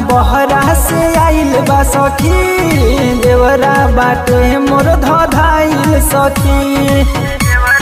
बहरा से आइल बा सखी देवरा बाटे मोर धधाइल सखी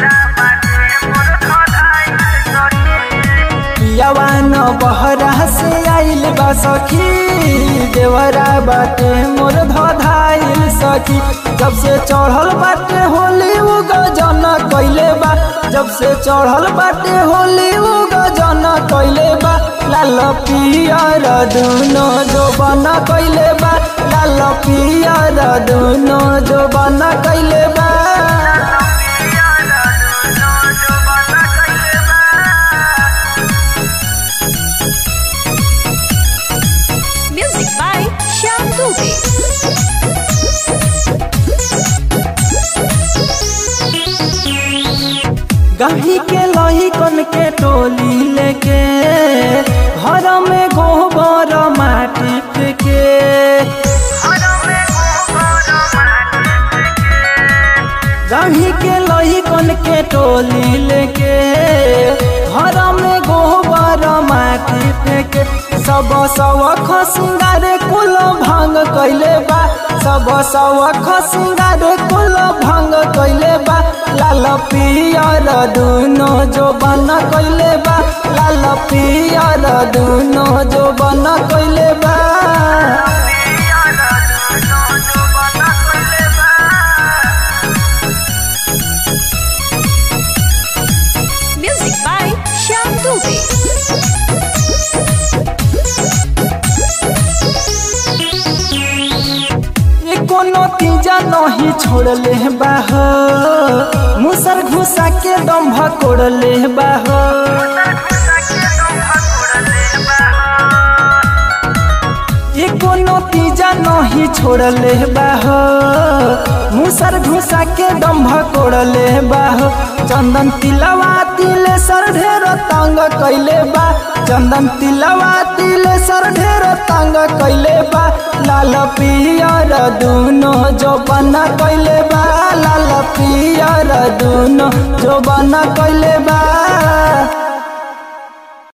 यवान बहरा से आइल बा सखी देवरा बाटे मोर धधाइल सखी जब से चढ़ल बाटे होली उ गजन कैले बा जब से चढ़ल बाटे होली उ गजन कैले बा लाल पियर दुनो जो बना कैले बा लाल पियर दुनो जो बना कैले बा Music by Shyam Dubey. गही के लही कन के टोली लेके घर में गोबर माटी फेंके गही के लही कन के टोली लेके घर में गोबर माटी फेंके सब सवख सिंगार कुल भंग कैले बा सब सवख सिंगार कुल भंग कैले बा लाल पियर दुनो जो बन कैले बा लाल पियर दुनो जो बन कैले बा Music by Shyam Dubey. ये कोनो तीजा नहीं छोड़ले बाह मुसर घुसा के दम्भ कोड़ले बाह ये कोनो तीजा नहीं छोड़ले बाह मुसर घुसा के दम्भ कोड़ले बाह चंदन तिलवा तिले सर ढेर तंग कैले बा चंदन तिलवा तिले सर ढेर तंग कैले बा लाल पियर दुनो जो बना कैले बा लाल पियर दुनो जो बना कैले बा